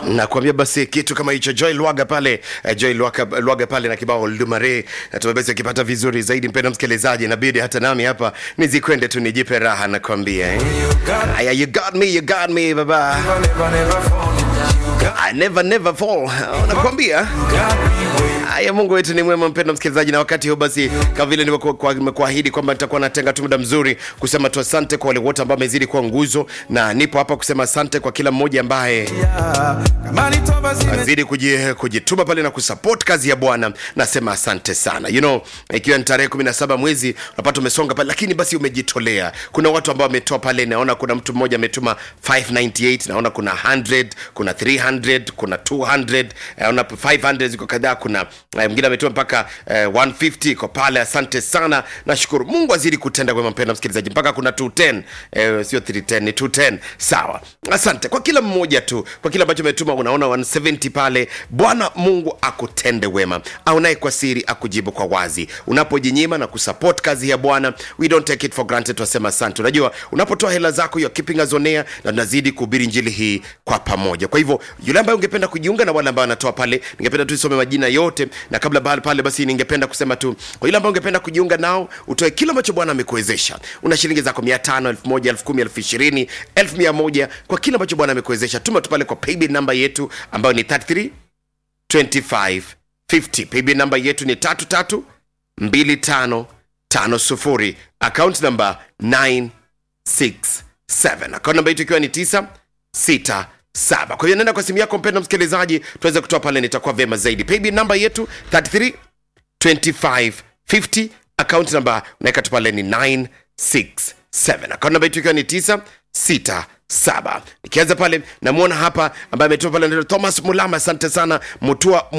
nakwambia basi kitu kama hicho joy lwaga pale eh, joy lwaga, lwaga pale na kibao lumare natumai basi akipata vizuri zaidi mpenda msikilizaji inabidi hata nami hapa nizikwende tu nijipe raha nakwambia eh? Aya, you got me you got me baba I never never fall nakwambia haya mungu wetu ni mwema mpendo msikilizaji na wakati huu basi kama vile nimekuahidi kwamba nitakuwa natenga tu muda mzuri kusema tu asante kwa wale wote ambao amezidi kuwa nguzo na nipo hapa kusema asante kwa kila mmoja ambaye azidi kuji- kujituma pale na kusupport kazi ya bwana nasema asante sana you know ikiwa ni tarehe 17 mwezi unapata umesonga pale lakini basi umejitolea kuna watu ambao wametoa pale naona kuna mtu mmoja ametuma 598 naona kuna 100 kuna 300 kuna 200 naona 500 ziko kadhaa kuna eh, mwingine ametuma mpaka eh, 150 iko pale asante sana nashukuru mungu azidi kutenda kwema mpenda msikilizaji mpaka kuna 210 eh, sio 310 ni 210 sawa asante kwa kila mmoja tu kwa kile ambacho umetuma unaona 170 pale bwana mungu akutende wema aunaye kwa siri akujibu kwa wazi unapojinyima na kusupport kazi ya bwana we don't take it for granted tunasema asante unajua unapotoa hela zako you're keeping us on air na tunazidi kuhubiri njili hii kwa pamoja kwa hivyo yule ambaye ungependa kujiunga na wale ambao wanatoa pale ningependa tu isome majina yote na kabla pale, pale basi ningependa kusema tu kwa yule ambao ungependa kujiunga nao utoe kile ambacho bwana amekuwezesha una shilingi zako mia tano elfu moja elfu kumi elfu ishirini elfu mia moja kwa kile ambacho bwana amekuwezesha tuma tu pale kwa paybill namba yetu ambayo ni 33 25 50 paybill namba yetu ni tatu tatu mbili tano tano sufuri account namba 967 account namba yetu ikiwa ni 967 kwa hiyo nenda kwa simu yako mpenda msikilizaji tuweze kutoa pale nitakuwa vyema zaidi paybill namba yetu 33 2550 account namba unaweka tu pale ni 967 account namba yetu ikiwa ni 967 nikianza pale namwona hapa ambaye ametoa pale anaitwa thomas mulama asante sana mutua